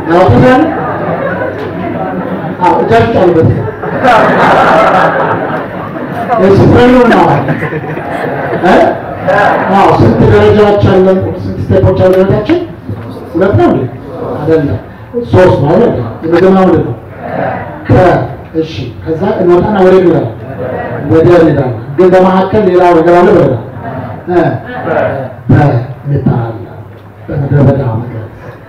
ያወጡታል። አዎ እጃችሁ ጫኑበት። ስፍሬኑ ነው እ አዎ ስንት ደረጃዎች አለን? ስንት ስቴፖች አሉ? ህይወታችን ሁለት ነው እንዴ? አይደለም ሶስት ነው አይደል? የመጀመሪያው ምንድን ነው? ከ እሺ፣ ከዛ እንወጣና ወደ ግራ ወደ ሌላ ግን በመካከል ሌላ ነገር አለ ብለናል እ በሚባል በምድረ በዳ ነገር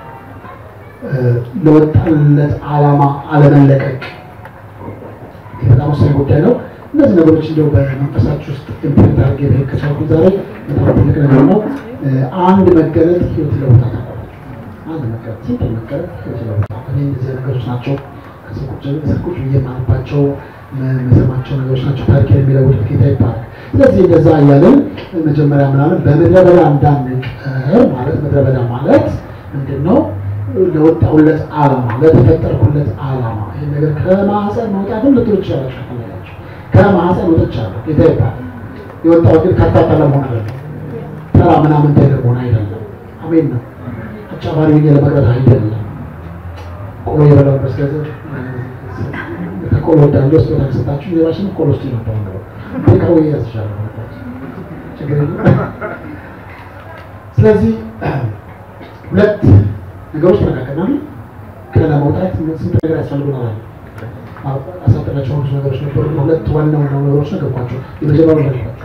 ለወጣለት ዓላማ አለመለቀቅ ይህ በጣም ወሳኝ ጉዳይ ነው። እነዚህ ነገሮች እንደው በመንፈሳችሁ ውስጥ ኢምፕሪንት አድርጌ መሄድ ከቻልኩ ዛሬ በጣም ትልቅ ነገር ነው። አንድ መገለጥ ህይወት ይለውጣል። አንድ መገለጥ ሲምፕል መገለጥ ህይወት ይለውጣል። እኔ እንደዚህ ነገሮች ናቸው ከሰዎች ሰዎች ብዬ የማነባቸው መሰማቸው ነገሮች ናቸው። ታሪክ የሚለውጡት ጌታ ይባላል። ስለዚህ እንደዛ እያለን መጀመሪያ ምናምን በምድረ በዳ እንዳንቀር ማለት ምድረ በዳ ማለት ምንድን ነው? ለወጣሁለት ዓላማ ለተፈጠርኩለት ዓላማ ይህን ነገር ከማህፀን መውጣትም ልትሉ ትችላላችሁ። ከፈለጋችሁ ከማህፀን ወጥቻለሁ ጌታ ይባላል። የወጣሁት ግን ከርታታ ለመሆን አይደለም፣ ተራ ምናምን ለመሆን አይደለም። አሜን ነው። አጫባሪ ሆኜ ለመቅረት አይደለም። ቆሎ የበላሁበት ገንዘብ ከቆሎ ወዳለው ስጦታ ከሰጣችሁ ሌባሽን ቆሎ ውስጥ ነበር ነው ከቆሎ ያስሻለ ችግር የለም። ስለዚህ ሁለት ነገሮች ተነጋገርናል። ከለመውጣት ስንት ነገር ያስፈልጉናል? አሳጠናቸው ብዙ ነገሮች ነበሩ። ሁለት ዋና ዋና ነገሮች ነገርኳቸው። የመጀመሪያው ነገርኳቸው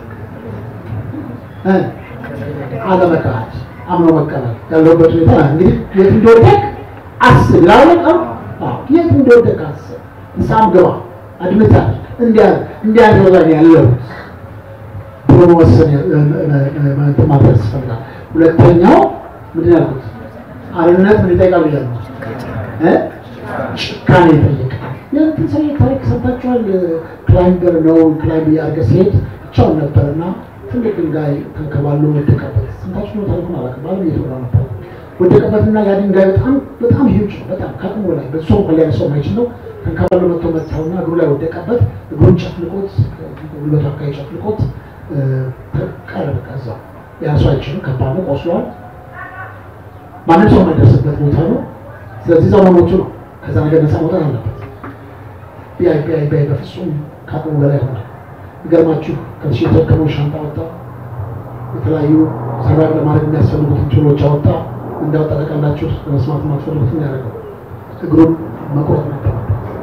አለመካድ፣ አምኖ መቀበል ያለበት ሁኔታ እንግዲህ የት እንደወደቅ አስብ ላለ የት እንደወደቅ አስብ፣ ንስሐም ግባ፣ አድምታ እንዲያ እንዲያ ላይ ያለው ብሎ መወሰን እንትን ማድረግ ያስፈልጋል። ሁለተኛው ምንድን ያልኩት አርነት ምን ይጠይቃል ብያለሁ እ ጭካኔ ይጠይቃል። የትንሣኤ ታሪክ ሰምታችኋል። ክላይምበር ነው ክላይምብ እያደረገ ሲሄድ ብቻውን ነበርና ትልቅ ድንጋይ ተንከባሎ ወደቀበት። ሰምታችሁ ነው ታሪኩን አላውቅም። ባለም እየተወራ ነበር። ወደቀበትና ያ ድንጋይ በጣም በጣም ሂውጅ ነው። በጣም ከአቅሙ በላይ በሱ እንኳን ሊያነሳው የማይችል ነው። ተንከባሎ መጥቶ መታውና እግሩ ላይ ወደቀበት። እግሩን ጨፍልቆት ጉልበቱ አካባቢ ጨፍልቆት ቀረ። በቃ እዛ ያነሳው አይችልም። ከባድ ነው። ቆስሏል። ማንም ሰው የማይደርስበት ቦታ ነው። ስለዚህ እዛው መሞቱ ነው። ከዛ ነገር ነፃ መውጣት አለበት። ቢያይ ቢያይ ቢያይ በፍጹም ከአቅሙ በላይ ሆነ። ይገርማችሁ ከዚህ የተረከመው ሻንጣ ወጣ። የተለያዩ ሰራቅ ለማድረግ የሚያስፈልጉትን ችሎች አወጣ። እንዳወጣ ጠቀላችሁ ለመስማት የማትፈልጉትን ያደረገው እግሩን መቁረጥ ነበር።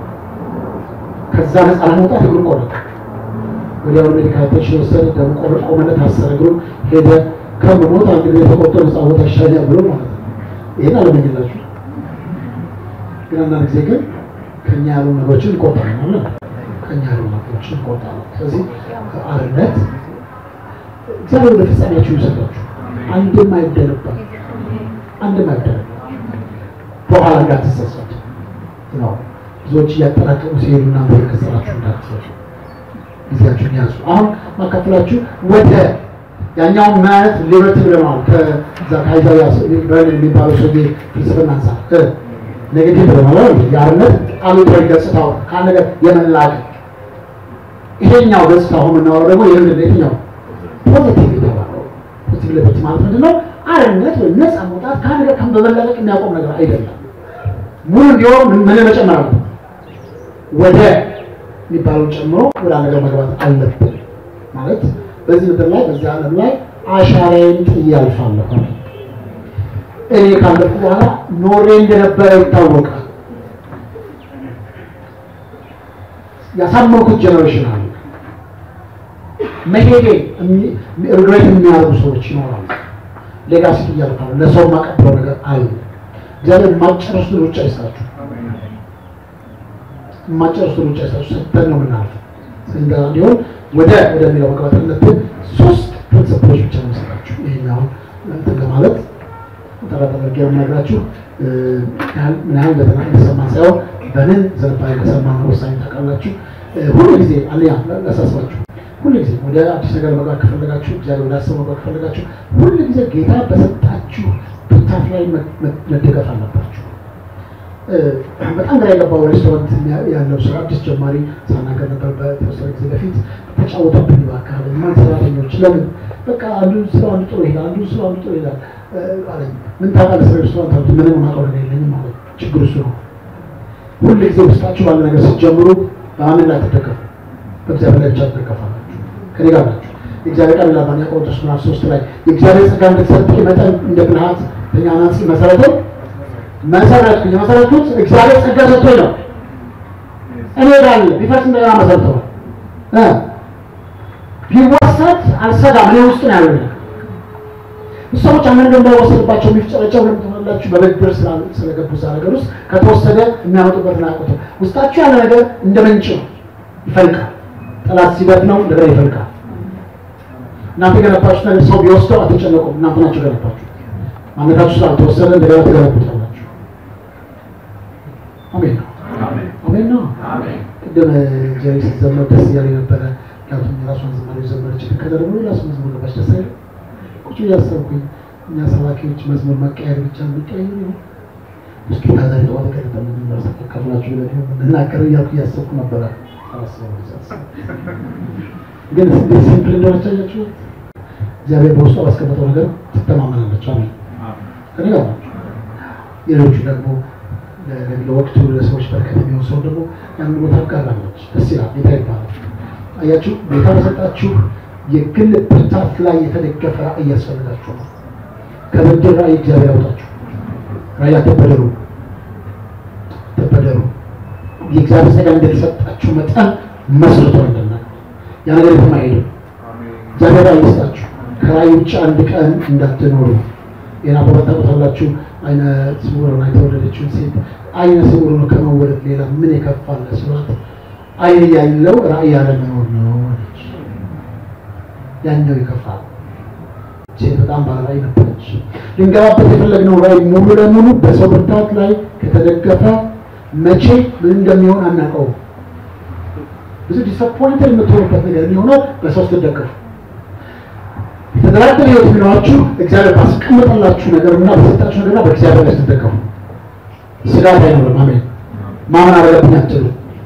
ከዛ ነፃ ለመውጣት እግሩን ቆረጠ። ወዲያው ሜዲካል አቴንሽን ወሰደ። ደም ቆረጥ ቆመለት፣ አሰረ። እግሩን ሄደ። ከምሞት አንድ ጊዜ ተቆርጦ ነፃ ቦታ ይሻኛል ብሎ ማለት ነው። ይህን አለመኝላችሁ ግን አንዳንድ ጊዜ ግን ከኛ ያሉ ነገሮችን እንቆርጣለን ማለት ከኛ ያሉ ነገሮችን እንቆርጣለን። ስለዚህ አርነት እግዚአብሔር ወደ ፍጻሜያችሁ ይውሰዳችሁ። አንድም አይደንባል አንድም አይደንባል በኋላ እንዳትሰሰቱ ነው። ብዙዎች እያጠራቀሙ ሲሄዱ እና ከሰራችሁ እንዳትሰሱ ጊዜያችሁን ያዙ። አሁን ማካፈላችሁ ወደ ያኛውን ማለት ሊበርቲ ብለናል። ከዛ ከአይዛያ በርንን የሚባለው ሰውዬ ፍልስፍና አንጻር ኔጌቲቭ ብለናል። የአርነት አሉታዊ ገጽታው ከአንድ ነገር የመላቅ ይሄኛው ገጽታ አሁን የምናወራው ደግሞ ይህ የትኛው ፖዚቲቭ የተባለው ፖዚቲቭ ሊበርቲ ማለት ምንድን ነው? አርነት ወይም ነፃ መውጣት ከአንድ ነገር ከም በመላቀቅ የሚያቆም ነገር አይደለም። ሙሉ እንዲሆን ምን መጨመር አለበት? ወደ የሚባለው ጨምሮ ወደ አንድ ነገር መግባት አለብን ማለት በዚህ ምድር ላይ በዚህ ዓለም ላይ አሻራዬን ጥዬ አልፋለሁ። እኔ ካለፉ በኋላ ኖሬ እንደነበረ ይታወቃል። ያሳመንኩት ጀኔሬሽን አለ። መሄዴ ሪግሬት የሚያደርጉ ሰዎች ይኖራሉ። ሌጋሲ ጥዬ አልፋለሁ። ለሰው የማቀብለው ነገር አለ። እግዚአብሔር የማጨረሱ ሩጫ ይስጣችሁ። የማጨረሱ ሩጫ ይስጣችሁ። ሰጥተን ነው የምናልፈው። እንደ እንዲሆን ወደ ወደሚለው መግባት አለብን። ሶስት ፕሪንስፕሎች ብቻ ነው የምሰጣችሁ። ይሄኛውን እንትን ለማለት ጠራት አድርጌ የምነግራችሁ ምን ያህል እንደሰማን ሳይሆን በምን ዝንባሌ እንደሰማን ወሳኝ ታውቃላችሁ። ሁሉ ጊዜ አንደኛ ላሳስባችሁ፣ ሁሉ ጊዜ ወደ አዲስ ነገር መግባት ከፈለጋችሁ፣ እግዚአብሔር ወደ አስብ መግባት ከፈለጋችሁ፣ ሁሉ ጊዜ ጌታ በሰጣችሁ ብርታት ላይ መደገፍ አለባችሁ። በጣም ግራ የገባው ሬስቶራንት ያለው ሰው አዲስ ጀማሪ ሳናገር ነበር በተወሰነ ጊዜ በፊት ተጫወተብኝ። በአካባቢ ማን ሰራተኞች ለምን በቃ አንዱ ስለ አንዱ ጥሩ ይሄዳል፣ አንዱ ስለ አንዱ ጥሩ ይሄዳል አለኝ። ምን ታውቃለህ ስለ ሬስቶራንት አሉት። ምንም የማውቀው ነገር የለኝም ማለት ችግር እሱ ነው። ሁል ጊዜ ውስጣችሁ ባለ ነገር ስትጀምሩ በማንም ላይ ትደገፉ፣ በእግዚአብሔር ላይ ብቻ ትደገፋላችሁ። ከኔ ጋር ናችሁ። የእግዚአብሔር ቃል ይላል በአንደኛ ቆሮንቶስ ምዕራፍ ሶስት ላይ የእግዚአብሔር ጸጋ እንደተሰጠኝ መጠን እንደ ብልሃት ተኛ ናጽ መሰረተው መሰረትኩ የመሰረቱት እግዚአብሔር ጸጋ ሰጥቶኝ ነው። እኔ ጋር ቢፈርስ እንደገና መሰረተዋል እ ቢወሰድ አልሰጋም። እኔ ውስጥ ነው ያለው። ሰዎች አንድ ነገር እንዳይወሰድባቸው የሚፍጨረጨው ለምን ትሆናላችሁ? በብድር ስላ- ስለገቡ እዛ ነገር ውስጥ ከተወሰደ የሚያመጡበትን አያውቁትም። ውስጣችሁ ያለ ነገር እንደ ምንጭ ነው፣ ይፈልቃል። ጠላት ሲበት ነው እንደገና ይፈልቃል። እናንተ የገነባችሁት ነገር ሰው ቢወስደው አትጨነቁም። እናንተ ናችሁ የገነባችሁ። ማንነታችሁ ስላልተወሰደ እንደገና ትገነቡታላችሁ። አሜን ነው አሜን ነው። ቅድም ጀሪ ስትዘምር ደስ እያለኝ ነበረ። ምክንያቱም የራሷን ዝማሬ ዘመረች። ከዛ ደግሞ ራሱ መዝሙር ገባች። ደስ አይልም? ቁጭ እያሰብኩኝ እኛ ሰባኪዎች መዝሙር መቀየር ብቻ የሚቀያየር ይሆን እስኪ ታዛሪ ጠዋት ቀጥታ ምንመርሰ ከፍላችሁ ለ ምናገር እያልኩ እያሰብኩ ነበረ። አላስበው ሳስብ ግን እንዴት ሲምፕል እንደሆነች አያችሁ። እግዚአብሔር በውስጧ ባስቀመጠው ነገር ትተማመናለች። አሜን ከኔ ጋር ናቸው። ሌሎቹ ደግሞ ለ- ለወቅቱ ለሰዎች በረከት የሚሆን ሰው ደግሞ ያን ቦታ አጋራለች። ደስ ይላል። ጌታ ይባላል። አያችሁ ጌታ በሰጣችሁ የግል ብርታት ላይ የተደገፈ ራእይ ያስፈልጋችሁ ነው። ከብድር ራእይ እግዚአብሔር ያውጣችሁ። ራእይ አትበደሩ፣ አትበደሩ። የእግዚአብሔር ጸጋ እንደተሰጣችሁ መጠን መስርቶ እንደና ያ ነገር የትም አይሄድም። እግዚአብሔር ራእይ ይስጣችሁ። ከራእይ ውጭ አንድ ቀን እንዳትኖሩ። ሌላ በመታቆታላችሁ አይነ ስውር ሆና የተወለደችውን ሴት አይነ ስውር ነው ከመወለድ ሌላ ምን የከፋለ ስሏት አይን ያለው ራእይ ያለመኖር ነው አለች። ያኛው ይከፋል። ሴት በጣም ባለ ራእይ ነበረች። ልንገባበት የፈለግነው ራእይ ሙሉ ለሙሉ በሰው ብርታት ላይ ከተደገፈ መቼ ምን እንደሚሆን አናውቀውም። ብዙ ዲስአፖይንትድ የምትሆኑበት ነገር የሚሆነው በሰው ስትደገፉ የተደራደረ ህይወት የሚኖራችሁ እግዚአብሔር ባስቀመጠላችሁ ነገር እና በሰጣችሁ ነገር እና በእግዚአብሔር ላይ ስትደገፉ ስጋት አይኖርም። አሜን። ማመን አለብኝ አትሉ።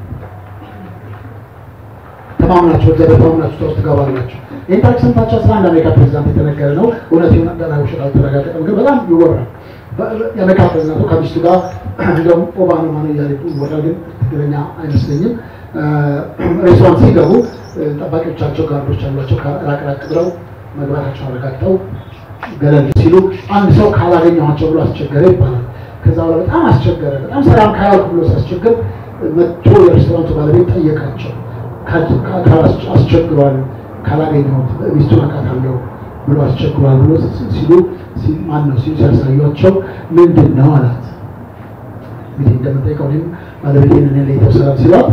ተማምናችሁ እግዚአብሔር ተማምናችሁ ውስጥ ትገባላችሁ። ይህን ታሪክ ሰምታችሁ አስራ አንድ አሜሪካ ፕሬዚዳንት የተነገረ ነው። እውነት ይሁን ገና ውሸት አልተረጋገጠም፣ ግን በጣም ይወራል። በ- የአሜሪካ ፕሬዚዳንቱ ከሚስቱ ጋር እንደውም ኦባማ ማነው እያለ ይወራል፣ ግን ትክክለኛ አይመስለኝም። ሬስቶራንት ሲገቡ ጠባቂዎቻቸው ጋርዶች አሏቸው። ራቅ ራቅ ብለው መግባታቸው አረጋግጠው ገለል ሲሉ አንድ ሰው ካላገኘኋቸው ብሎ አስቸገረ ይባላል። ከዛ በኋላ በጣም አስቸገረ። በጣም ሰላም ካያልኩ ብሎ ሲያስቸግር መጥቶ የሬስቶራንቱ ባለቤት ጠየቃቸው። ካል- ካል- አስቸግሯል ካላገኘሁት ሚስቱን አውቃታለሁ ብሎ አስቸግሯል ብሎ ሲ- ሲሉ ሲ- ማን ነው ሲሉ ሲያሳዩቸው ምንድን ነው አላት። እንግዲህ እንደምጠይቀው እኔም ባለቤቴን እኔ ላይ ሰላም ሲሏት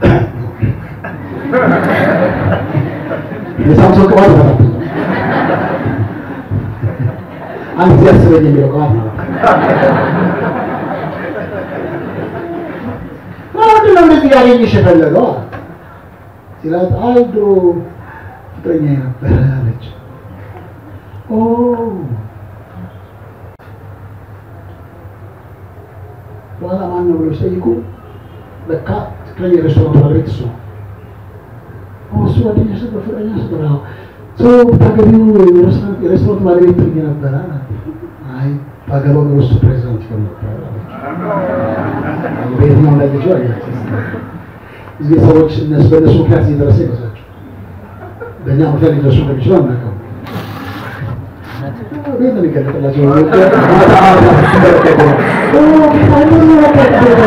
የሳምሶን ቅባት ይፈታብኛል አንድ ጊዜ አስበኝ የሚለው ቅባት ነው። ምንድን ነው እንደዚህ ያገኘሽ የፈለገው አላት። ሲላት አይ ድሮ ፍቅረኛ ነበረ አለች። ኦ በኋላ ማን ነው ብሎ ሲጠይቁ ለካ ፍቅረኛ የሬስቶራንት ባለቤት እሱ ነው። ኦ እሱ ጓደኛሽ ነበር፣ ፍቅረኛሽ ነበር። አዎ ሶ ብታገቢው የሬስቶራንት የሬስቶራንት ባለቤት ትሆኚ ነበረ አላት። አይ ባገባው ኖሮ እሱ ፕሬዚዳንት ይሆን ነበር አለች። በየትኛው ላይ ልጅ አያቸው እዚህ ሰዎች እነሱ በእነሱ ምክንያት እየደረሰ ይመስላቸው በእኛ ምክንያት ሊደርሱ እንደሚችሉ አናውቅም። ቤት ነው የሚገለጥላቸው። ማታ ማታ ስትመለከቱ ነው። ኦ ጌታ እንደዚህ ነው።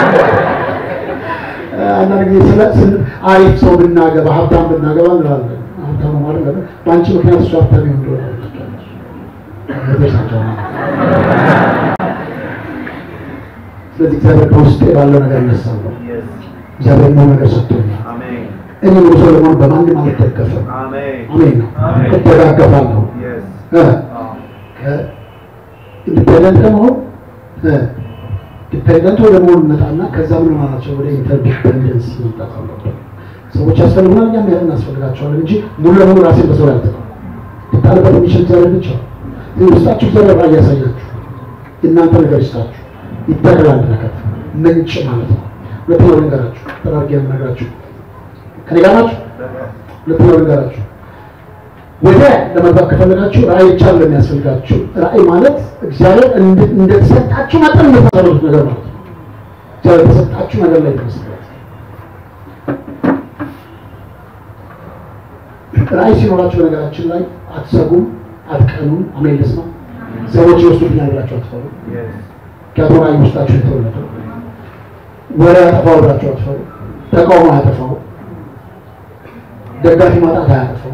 አንዳንድ ጊዜ ስለ ስለ አሪፍ ሰው ብናገባ ሀብታም ብናገባ እንላለን። ሀብታም ነው ማለት ነው። በአንቺ ምክንያት እሱ ሀብታም ይሆን እንደሆነ ደርሳቸው ስለዚህ እግዚአብሔር ከውስጤ ባለው ነገር እነሳለሁ። እግዚአብሔር ነው ነገር ሰጥቶኛል። እኔ ሙሉ ሰው ለመሆን በማንም አልደገፍም። አሜን ነው እደጋገፋለሁ። ኢንዲፔንደንት ለመሆን ዲፔንደንት ወደ መሆን እንመጣና ከዛ ምን ማናቸው ወደ ኢንተርዲፔንደንስ መምጣት አለብን። ሰዎች ያስፈልጉናል፣ እኛም ያ እናስፈልጋቸዋለን እንጂ ሙሉ ለሙሉ ራሴን በሰው ላይ አልጠቀም ልጣልበት የሚችል እግዚአብሔር ብቻ ነው። ስለዚህ ውስጣችሁ እግዚአብሔር ራእይ ያሳያችሁ፣ የእናንተ ነገር ይስጣችሁ፣ ይተክላል ነገር ምንጭ ማለት ነው። ሁለተኛው ልንገራችሁ፣ ተራርጌ የምነግራችሁ ከኔ ጋር ናችሁ። ሁለተኛው ልንገራችሁ ወደ ለመግባት ከፈለጋችሁ ራእይ ብቻ ለሚያስፈልጋችሁ ራእይ ማለት እግዚአብሔር እንድ- እንደተሰጣችሁ መጠን የምትሰሩት ነገር ማለት ነው። እግዚአብሔር የተሰጣችሁ ነገር ላይ ተመስረት ራእይ ሲኖራችሁ በነገራችን ላይ አትሰጉም፣ አትቀኑም። አሜን ልስማ። ሰዎች ይወስዱብኛል ብላችሁ አትፈሩ። ምክንያቱም ራእይ ውስጣችሁ የተወለደ ወሬ ያጠፋው ብላችሁ አትፈሩ። ተቃውሞ አያጠፋው፣ ደጋፊ ማጣት አያጠፋው።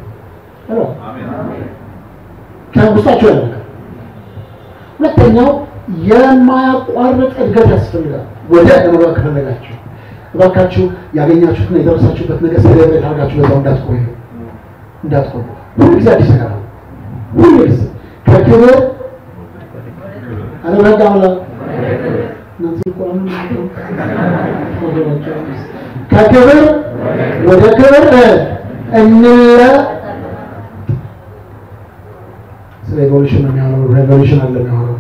ከውስጣችሁ ያለ ነገር። ሁለተኛው የማያቋርጥ እድገት ያስፈልጋል። ወደ ለመግባት ከፈለጋችሁ እባካችሁ ያገኛችሁትና የደረሳችሁበት ነገር ሴሌብሬት አድርጋችሁ በዛው እንዳትቆዩ እንዳትቆዩ። ሁሉ ጊዜ አዲስ ነገር አለ። ሁሉ ጊዜ ከክብር አለበጋ አላ እናንተ እኮ አሁን ከክብር ወደ ክብር እንለ ስለ ሬቮሉሽን ነው የሚያወራው። ሬቮሉሽን አለ የሚያወራው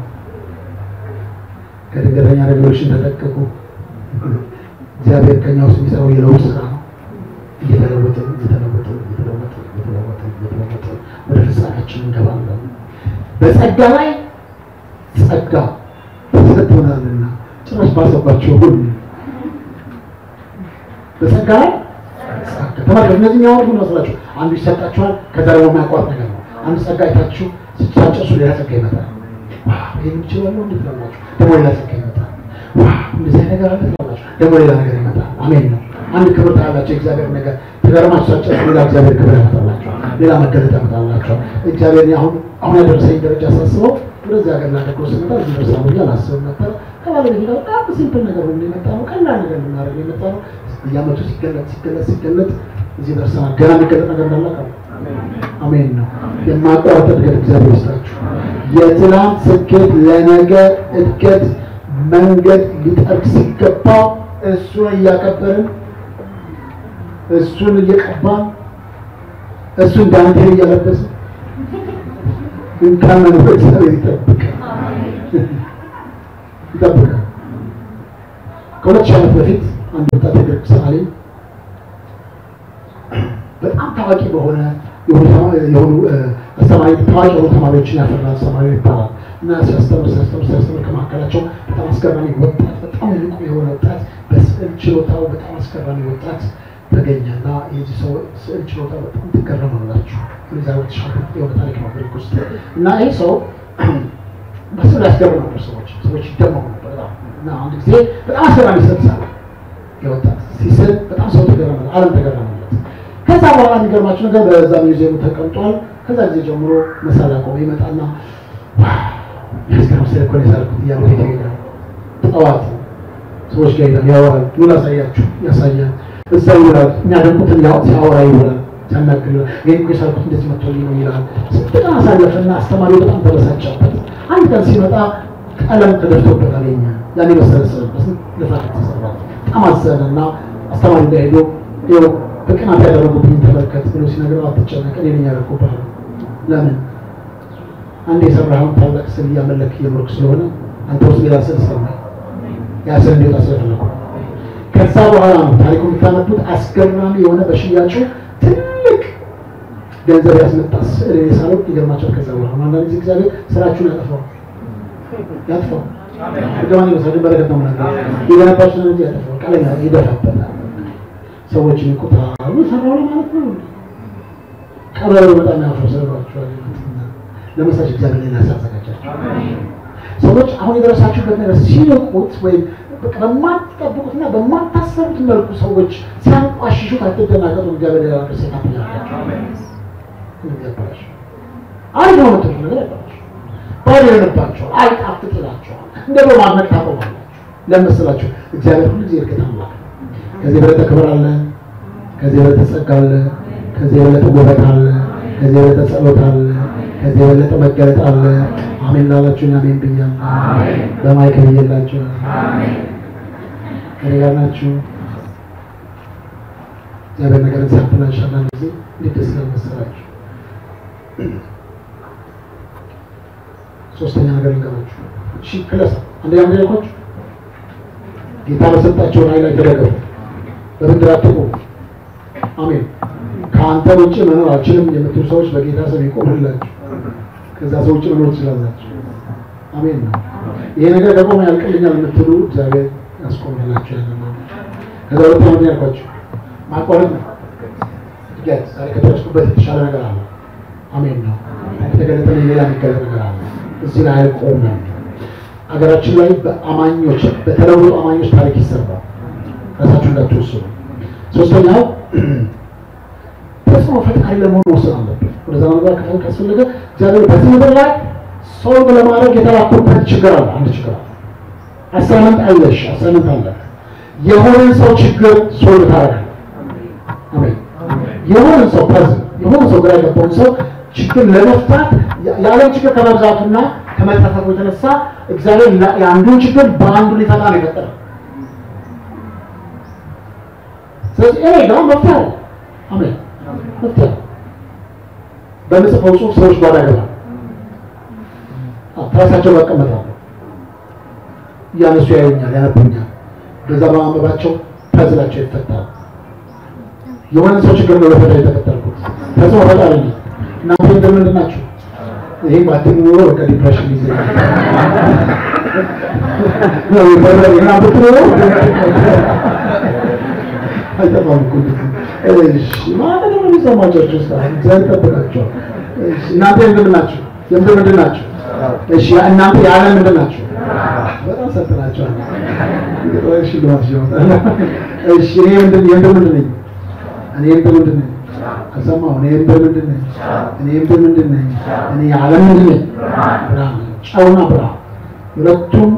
ከድንገተኛ ሬቮሉሽን ተጠቀቁ። እግዚአብሔር ከኛ ውስጥ የሚሰራው የለውጥ ስራ ነው። እየተለወጥን እየተለወጥን እየተለወጥን እየተለወጥን እየተለወጥን ወደ ፍጻሜያችን እንገባለን። በጸጋ ላይ ጸጋ ተሰጥቶናልና ጭራሽ ባሰባቸው ሁሉ በጸጋ ላይ ጸጋ ተመልከቱ። እነዚህ የሚያወሩት ምን መስላችሁ? አንዱ ይሰጣችኋል፣ ከዛ ደግሞ የማያቋርጥ ነገር ነው። አንዱ ጸጋ አይታችሁ ስትጨርሱ ሌላ ጸጋ ይመጣል። ዋው ይሄን እችላለሁ እንዴት ትላላችሁ? ደግሞ ሌላ ጸጋ ይመጣል። ዋው እንደዚህ አይነት ነገር አለ ትላላችሁ፣ ደግሞ ሌላ ነገር ይመጣል። አሜን ነው። አንድ ክብር ታያላችሁ፣ የእግዚአብሔር ነገር ተገርማችሁ ሳትጨርሱ ሌላ እግዚአብሔር ክብር ያመጣላችኋል፣ ሌላ መገለጥ ያመጣላችኋል። እግዚአብሔር አሁን አሁን ያደረሰኝ ደረጃ ሳስበው ወደዚህ ሀገር ላደርገው ስመጣ እዚህ ደርሳለሁ ብዬ አላስብም ነበር። ከባለቤቴ ጋር በጣም ሲምፕል ነገር ሆኖ የመጣ ነው፣ ቀላል ነገር ልናደርግ የመጣ ነው። በየዓመቱ ሲገለጥ ሲገለጥ ሲገለጥ እዚህ ደርሰናል። ገና የሚገለጥ ነገር እንዳለ ቃል አሜን ነው። የማቋረጥ እድገት እግዚአብሔር ይስጣችሁ። የትናንት ስኬት ለነገ እድገት መንገድ ሊጠርግ ሲገባው እሱን እያከበርን እሱን እየቀባን እሱን ዳንቴል እያለበስን እንካመን እግዚአብሔር ይጠብቃል ይጠብቃል። ከሁለት ሺህ ዓመት በፊት አንድ ወጣት የግሪክ ሰዓሊ በጣም ታዋቂ በሆነ የሆኑ የሆኑ አስተማሪ ታዋቂ የሆኑ ተማሪዎችን ያፈራ አስተማሪ ይባላል እና ሲያስተምር ሲያስተምር ሲያስተምር ከመካከላቸው በጣም አስገራሚ ወጣት በጣም ንቁ የሆነ ወጣት በስዕል ችሎታው በጣም አስገራሚ ወጣት ተገኘ እና የዚህ ሰው ስዕል ችሎታ በጣም ትገረማላችሁ። ዛ ተሻለ የሆነ ታሪክ ነው ግሪክ ውስጥ እና ይህ ሰው በስዕል ያስገርም ነበር። ሰዎች ሰዎች ይደመሙ ነበር በጣም እና አንድ ጊዜ በጣም አስገራሚ ስዕል ሳለ የወጣት ሲስል በጣም ሰው ተገረመ፣ ዓለም ተገረመለት። ከዛ በኋላ የሚገርማችሁ ነገር በዛ ሚውዚየሙ ተቀምጧል። ከዛ ጊዜ ጀምሮ መሳሪያ ቆመ ይመጣና ያስገርም ስዕል እኮ ነው የሳልኩት እያሉ ቤት ይሄዳል። ጠዋት ሰዎች ጋር ይሄዳል፣ ያወራል። ምን አሳያችሁ? ያሳያል። እዛ ይውላል። የሚያደንቁትን ያው ሲያወራ ይውላል፣ ሲያናግር ይውላል። ይሄን እኮ የሳልኩት እንደዚህ መጥቶልኝ ነው ይላል። ስንት ቀን አሳለፈና አስተማሪው በጣም ተበሳጨበት። አንድ ቀን ሲመጣ ቀለም ተደፍቶበት አገኘ። ያን የመሰለ ስዕል በስንት ልፋት የተሰራ በጣም አዘነና አስተማሪ ጋር ሄዶ ይኸው በቅናት ያደረጉብኝ ተመልከት ብሎ ሲነግረው አትጨነቅ፣ እኔ ነኝ ያደረኩብህ። ለምን አንድ የሰራኸውን ታላቅ ስዕል እያመለክ እየኖርክ ስለሆነ አንተ ውስጥ ሌላ ስዕል ሰማይ ያ ስዕል እንዲወጣ ስለፈለኩ ከዛ በኋላ ነው ታሪኩ የምታነቡት። አስገራሚ የሆነ በሽያጩ ትልቅ ገንዘብ ያስመጣ ስዕል የሳለው ይገርማቸዋል። ከዛ በኋላ ነው አንዳንድ ጊዜ እግዚአብሔር ስራችሁን ያጠፋው ያጥፋው ገማን ይመስላል ግን በረከት ነው ምናምን የገነባችሁ ነው እንጂ ያጠፋው ቀለኛ ይደፋበታል። ሰዎችን ይቆጣሉ ሰራው ማለት ነው። ቀበሮ በጣም ያፈርሰባችኋል። ለመሳች እግዚአብሔር ሌላ ያዘጋጃቸው ሰዎች አሁን የደረሳችሁበት ነገር ሲንቁት ወይም በቃ በማትጠብቁትና በማታሰቡት መልኩ ሰዎች ሲያንቋሽሹት አትደናገጡ። እግዚአብሔር ሌላ ነገር ሴት ያላቸው ያበላሽ አሪፍ ነው የምትሉት ነገር ያበላሽ ባዶ ይሆንባቸዋል፣ አይጣፍጥ ይላቸዋል። እንደ በማድነቅ ታቆማላችሁ። ለመስላችሁ እግዚአብሔር ሁሉ ጊዜ እርግጥ አምላክ ነው። ከዚህ የበለጠ ክብር አለ፣ ከዚህ የበለጠ ጸጋ አለ፣ ከዚህ የበለጠ ውበት አለ፣ ከዚህ የበለጠ ጸሎት አለ፣ ከዚህ የበለጠ መገለጥ አለ። አሜን ላላችሁኝ አሜን ብያለሁ። በማይክ ብዬላችሁ ከኔ ጋር ናችሁ። እግዚአብሔር ነገርን ሲያበላሽ አንዳንድ ጊዜ እንዴት ደስ ይላል መሰላችሁ። ሶስተኛ ነገር ልንገራችሁ። እሺ ክለሳ አንደኛ ነገር ያልኳችሁ ጌታ በሰጣቸው ኃይል ላይ ተደገፉ፣ በምድር አትቁሙ። አሜን። ከአንተ ውጭ መኖር አልችልም የምትሉ ሰዎች በጌታ ስም ይቆምላችሁ። ከዛ ሰው ውጭ መኖር ትችላላችሁ። አሜን ነው። ይሄ ነገር ደግሞ ያልቅልኛል የምትሉ እግዚአብሔር ያስቆምላችሁ። ያለ ነው። ከዛ ሁለት ዓመት ያልኳችሁ ማቋረጥ ነው። እድገት ዛሬ ከደረስኩበት የተሻለ ነገር አለ። አሜን ነው። የተገለጠልኝ ሌላ የሚገለጥ ነገር አለ። እዚህ ላይ አይቆምም። ሀገራችን ላይ በአማኞች በተለወጡ አማኞች ታሪክ ይሰራል። ራሳችሁ እንዳትወስኑ። ሶስተኛው ተጽዕኖ ፈጣሪ ለመሆን መወሰን አለብን። ወደዛ ነገር ከፈል ካስፈለገ እግዚአብሔር በዚህ ምድር ላይ ሶልቭ ለማድረግ የተላኩበት ችግር አለ። አንድ ችግር አለ። አሳይመንት አለሽ፣ አሳይመንት አለ። የሆነን ሰው ችግር ሶልቭ ታደርጋለህ። አሜን። የሆነን ሰው ፐዝል የሆነ ሰው ግራ የገባውን ሰው ችግር ለመፍታት የዓለም ችግር ከመብዛቱና ከመጠፈቁ የተነሳ እግዚአብሔር የአንዱን ችግር በአንዱ ሊፈታ ነው የፈጠረው። ስለዚህ እኔ ደግሞ መፍትሄ አለ። አሜን መፍትሄ አለ። በምጽፈው ጽሁፍ ሰዎች ጓዳ ይገባል። ራሳቸው መቀመጣሉ እያነሱ ያዩኛል፣ ያነቡኛል። በዛ በማንበባቸው ፐዝላቸው ይፈታል። የሆነ ሰው ችግር ነው ለፈታ የተፈጠርኩት ተጽዕኖ ፈጣሪ ነኝ። እናንተ እንደምንድን ናችሁ? ይሄ ባትም ኖሮ በቃ ዲፕሬሽን ይዘ አይጠፋም እኮ እሺ ማለት ነው የሚሰማቸው ውስጥ እግዚአብሔር ይጠብቃቸዋል። እሺ እናንተ የምንድን ናችሁ? የምድር ምንድን ናችሁ? እሺ እናንተ የዓለም ምንድን ናችሁ? በጣም ሰጥናቸዋል። እሺ ልማት ይወጣል። እሺ እኔ ምንድን የምድር ምንድን ነኝ? እኔ የምድር ምንድን ነኝ? ከሰማሁ እኔ የምድር ምንድን ነኝ? እኔ የምድር ምንድን ነኝ? እኔ የዓለም ምንድን ነኝ? ብርሃን ነኝ። ጨውና ብርሃን ሁለቱም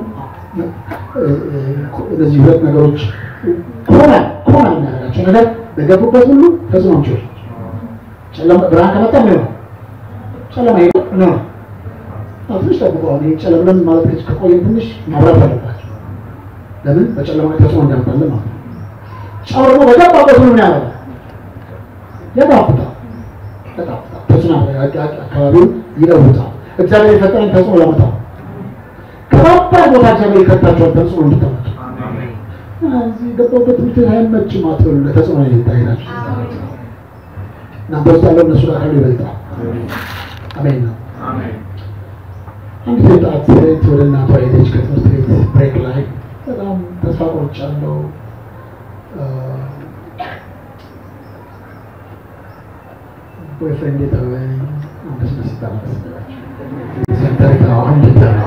እነዚህ ሁለት ነገሮች ኮና ኮና የሚያደርጋቸው ነገር በገቡበት ሁሉ ተጽዕኖ አምጪዎች ጨለማ ብርሃን ከመጣ ምን ነው? ጨለማ ይሄ ነው ነው ትንሽ ጠብቀው አሁን ይሄ ጨለምለም ማለት ከዚህ ከቆየ ትንሽ ማብራት አለባቸው። ለምን በጨለማ ላይ ተጽዕኖ እንዳመጣለን ማለት ነው። ጨው ደግሞ በገባበት ሁሉ ምን ያደርጋል? ያጣፍጣል፣ ያጣፍጣል፣ ተጽዕኖ አካባቢውን ይለውጣል። እግዚአብሔር የፈጠረን ተጽዕኖ ያመጣል። ከባባድ ቦታ እግዚአብሔር ይከታቸዋል ተጽዕኖ እንድታመጡ እዚህ ገባሁበት ትምህርት ቤት አይመችም አትበሉ። ለተጽዕኖ ይታይላችሁ እናንተ ውስጥ ያለው እነሱ ጋር ካለው ይበልጣል። አሜን ነው። አንዲት ወጣት ሴት ወደ እናቷ ሄደች ከትምህርት ቤት ብሬክ ላይ በጣም ተስፋ ቆርጫለሁ፣ ቦይፍሬንድ የተወኝ እንደስደስ ይባላል ሴንተር አሁን ነው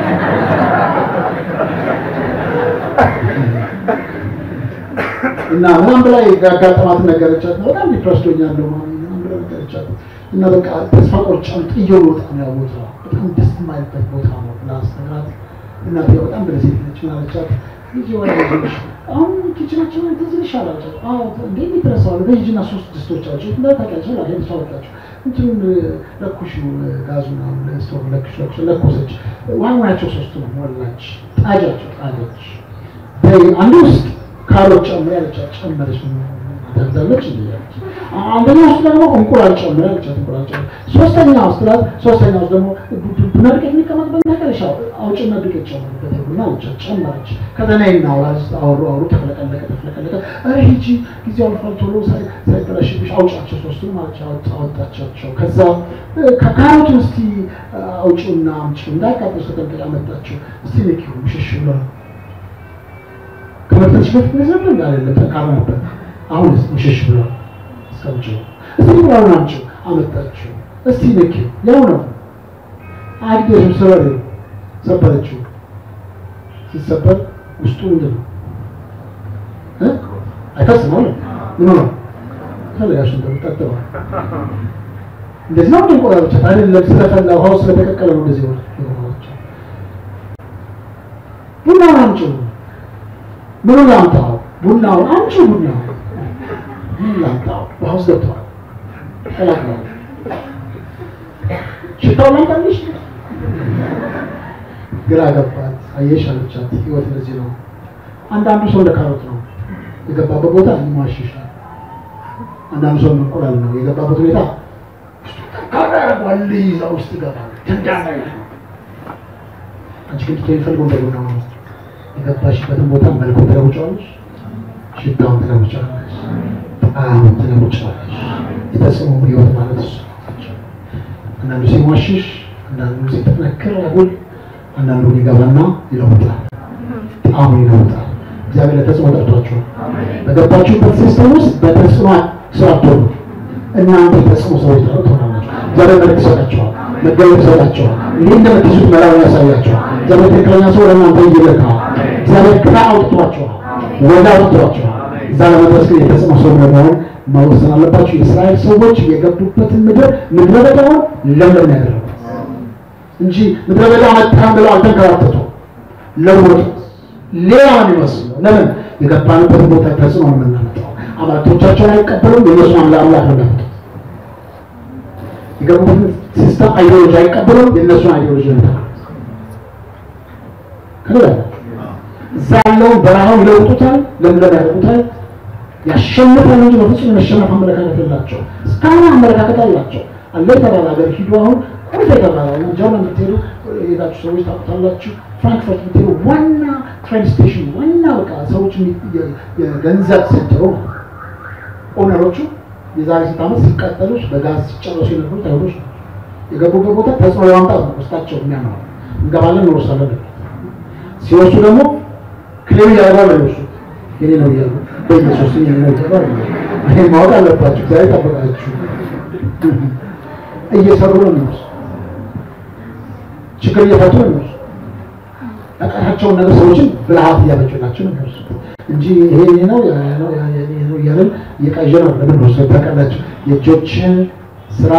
እና ምናምን ብላ ያጋጠማት ነገረቻት ነው። በጣም ዲፕረስድ ሆኛለሁ ማለት ምናምን ብላ ነገረቻት እና በቃ ተስፋ ቆርጫለሁ ጥዬው ልወጣ ነው ያ ቦታ በጣም ደስ የማይልበት ቦታ ነው ብላ አስተምራት። እናቴ በጣም በደሴት ነች። ምን አለቻት? ልጅ ወደ ልጅ አሁን ኪችናቸው ላይ ትዝ ይልሻል አለቻት። አዎ እንዴ ይደረሳሉ በሂጂና ሶስት ድስቶች አለች እንደ ታውቂያለሽ ላይ ሄድ ታወጣችሁ እንትኑን ለኩሽ ጋዙን አሁን ስቶቭ ለኩሽ ለኩሽ ለኮሰች። ዋናቸው ሶስቱ ነው ሞላች፣ ጣጃቸው ጣለች። አንዱ ውስጥ ካሮት ጨምር ያለቻት ጨመረች። ታዳለች እንዴ ያለች አንደኛ ውስጥ ደግሞ እንቁላል ጨምር ያለቻት እንቁላል ጨምር። ሶስተኛ ውስጥ ላት ሶስተኛ ውስጥ ደግሞ ቡና ዱቄት የሚቀመጥበት ነገር ሻው አውጭና ዱቄት ጨምርበት ቡና አለቻት ጨመረች። ከዘና ይናውራ አወሩ አወሩ ተፍለቀለቀ ተፍለቀለቀ። ኧረ ሂጂ ጊዜው አልፏል ቶሎ ሳይበላሽብሽ አውጫቸው ሶስቱን ማለት አወጣቻቸው። ከዛ ከካሮቱን እስቲ አውጪውና አምጪው እንዳያቃጥል ተጠንቀቅ አመጣቸው። እስቲ ንኪው ምሽሽ ብሏል ከመጠች በፊት ነበር እንዳለ ጠንካራ ነበር። አሁንስ ምሽሽ ብሏል። እስከምጭው እስቲ ብራውን አምጪው አመጣችው። እስቲ ንኪው ያው ነው አግዴሽም ሰበር ሰበረችው። ሲሰበር ውስጡ ምንድን ነው እ አይፈስም አለ ምን ነው ከለያሽ እንደምጠጥባ እንደዚህ ነው እንቆራረቻ አይደለም ስለፈላ ውሃው ስለተቀቀለ ነው እንደዚህ ሆነ ቡና አምጪው ምን ላምጣው? ቡናውን አንቺ ቡናው ምን ላምጣው? በሀውስ ገብተዋል። ቀላቅለዋል። ሽታው ላምጣልሽ? ግራ ገባት። አየሽ አለቻት። ህይወት እንደዚህ ነው። አንዳንዱ ሰው እንደ ካሮት ነው የገባበት ቦታ ይሟሽሻል። አንዳንዱ ሰው እንቁላል ነው የገባበት ሁኔታ ጠንካራ ያደርገዋል። ይዛ ውስጥ ይገባል። ደንዳና ነው። አንቺ ግን ትቶ የሚፈልገው እንደ ቡና ነው። የገባሽበትን ቦታ መልኩ ትለውጫለሽ፣ ሽታውን ትለውጫለሽ፣ አዎ ትለውጫለሽ። የተጽዕኖ ህይወት ማለት እሱ አንዳንዱ ሲሟሽሽ፣ አንዳንዱ ሲጠነክር አጉል፣ አንዳንዱ ይገባና ይለውጣል፣ ጣዕሙን ይለውጣል። እግዚአብሔር ለተጽዕኖ ጠርቷችኋል። በገባችሁበት ሲስተም ውስጥ በተጽዕኖ ስራ አትሆኑ። እናንተ የተጽዕኖ ሰዎች ትሆናላችሁ። እግዚአብሔር መልክ ይሰጣችኋል፣ መገለጥ ይሰጣችኋል። እንዲህ እንደምትይዙት መራውን ያሳያችኋል። እግዚአብሔር ትክክለኛ ሰው ወደ እናንተ ይልካል። እግዚአብሔር ግራ አውጥቷችኋል፣ ወደ አውጥቷችኋል። እዛ ለመድረስ ግን የተጽዕኖ ሰው ለመሆን መወሰን አለባችሁ። የእስራኤል ሰዎች የገቡበትን ምድር ምድረ በዳውን ለምለም ያደረጉት እንጂ ምድረ በዳ መጣን ብለው አልተንከራተቱ ለወጡ ሌላ ነው የሚመስለው። ለምን የገባንበት ቦታ ተጽዕኖ ነው የምናመጣው። አማልክቶቻቸውን አይቀበሉም፣ የእነሱ አምላክ አምላክ ነው የሚያመጡት። የገቡበትን ሲስተም አይዲዮሎጂ አይቀበሉም፣ የእነሱን አይዲዮሎጂ ነው የሚያመጡት። ከሌላ እዛ ያለውን በረሃውን ይለውጡታል፣ ለምለም ያደርጉታል፣ ያሸንፋል እንጂ በፍጹም የመሸነፍ አመለካከት የላቸው። እስካሁን አመለካከት አላቸው። አለ የተባለ ሀገር ሂዱ። አሁን ቁልፍ የተባለ ጀርመን የምትሄዱ የሄዳችሁ ሰዎች ታውቁታላችሁ። ፍራንክፈርት የምትሄዱ ዋና ትሬን ስቴሽን ዋና በቃ ሰዎች የገንዘብ ሴንተሩ ነው። ኦነሮቹ የዛሬ ስንት ዓመት ሲቃጠሉ በጋዝ ሲጨረሱ የነበሩት አይሁዶች ነው። የገቡበት ቦታ ተጽዕኖ ለማምጣት ነው ውስጣቸው የሚያምነው። እንገባለን እንወርሳለን ሲወርሱ ደግሞ ክሌም እያደረጉ ነው የሚወርሱት። የኔ ነው እያሉ በኢየሱስ የኔ ነው እያሉ ይሄን ማወቅ አለባችሁ። እግዚአብሔር ጠበቃችሁ። እየሰሩ ነው የሚወርሱ ችግር እየፈቱ ነው የሚወርሱ ያቃታቸውን ነገር ሰዎችን ብልሃት እያበጁላቸው ነው የሚወርሱት እንጂ ይሄ የኔ ነው ያ ነው ያ የኔ ነው እያለን እየቃዠ ነው ለምን ወርሶ ታውቃላችሁ። የእጆችን ስራ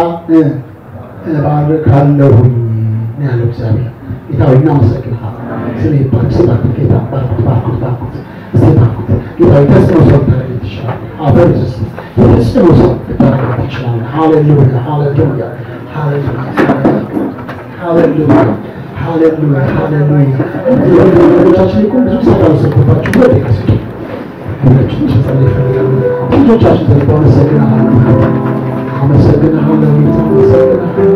እባርካለሁኝ ነው ያለው እግዚአብሔር። ጌታ ሆይ እናመሰግንሃለን። ስለ ይባርክ ስባርክ ጌታ ባርኩት ባርኩት ባርኩት እስቲ ባርኩት ጌታ ሆይ ተጽዕኖ ሰው ታደርግ ትችላለህ። አበር ስ ተጽዕኖ ሰው ታደርግ ትችላለህ። ሃሌሉያ ሃሌሉያ ሃሌሉያ ሃሌሉያ ሃሌሉያ ሃሌሉያ ወንድሞቻችን እኮ ብዙ ሰዓት አልወሰድኩባችሁ ወደ ከስቱ ሁላችን ጸሎት ይፈልጋሉ። ልጆቻችን ዘልቀው አመሰግንሃለሁ አመሰግንሃለሁ ጌታ አመሰግንሃለሁ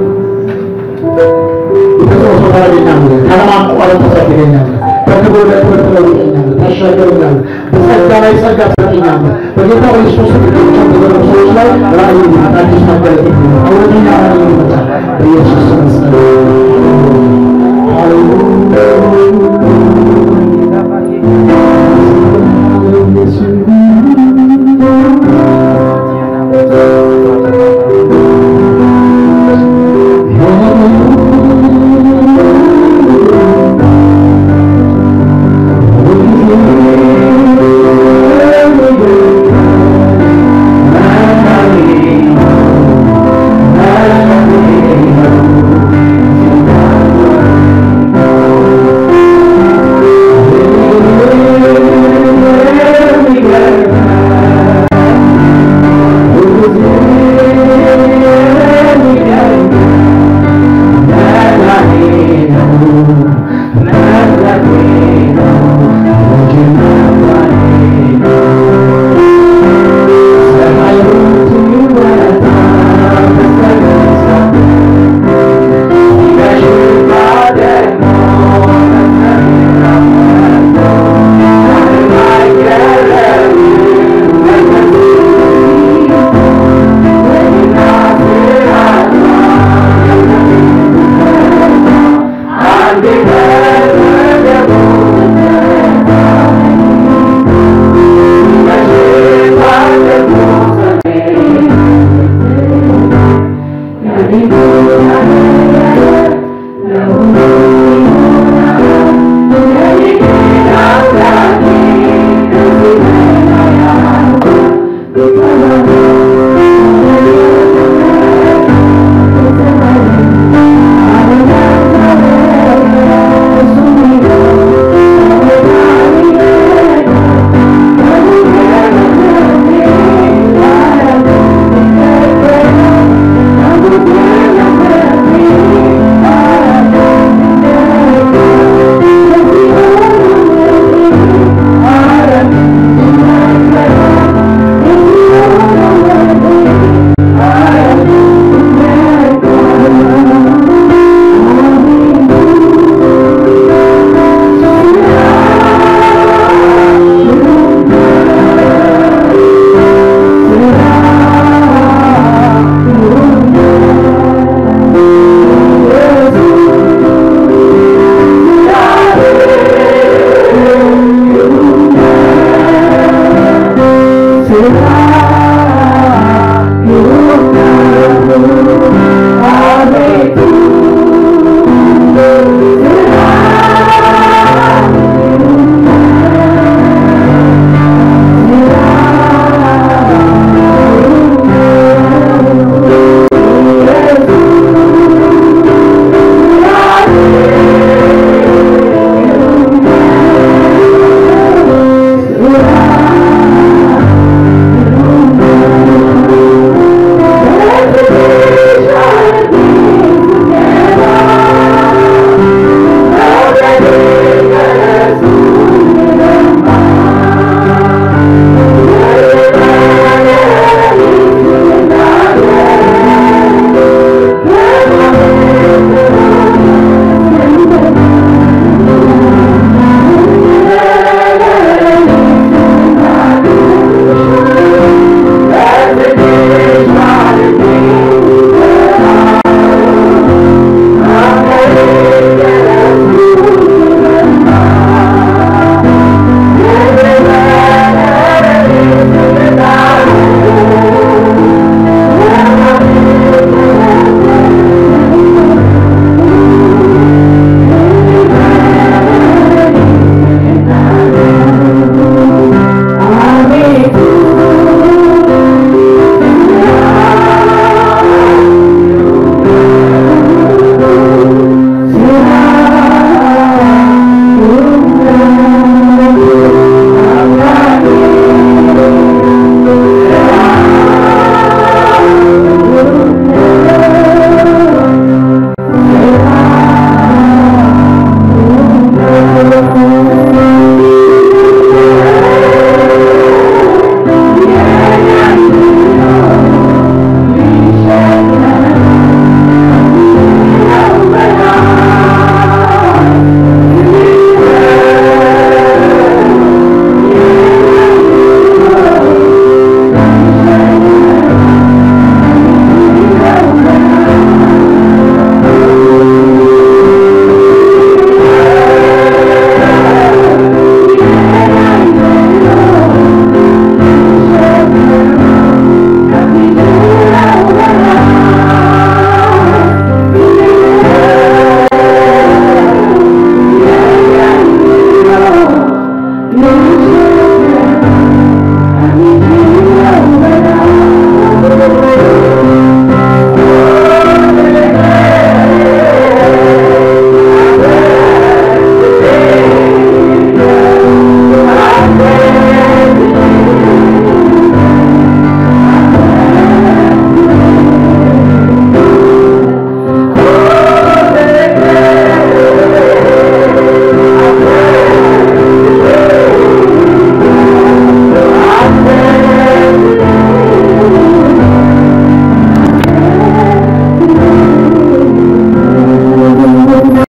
የተጽዕኖ ሰው ታደርገኛለህ። ካለማቋረጥ ታሳድገኛለህ። ከክብር ወደ ክብር ትለውጠኛለህ፣ ታሻገረኛለህ። በጸጋ ላይ ጸጋ ትሰጠኛለህ። በጌታ በኢየሱስ ክርስቶስ በተዘረጉ ሰዎች ላይ ራእይ ይመጣል፣ አዲስ መገለጥ ይመጣል፣ እውነተኛ ራእይ ይመጣል። በኢየሱስ ስም ጸሎት Thank you.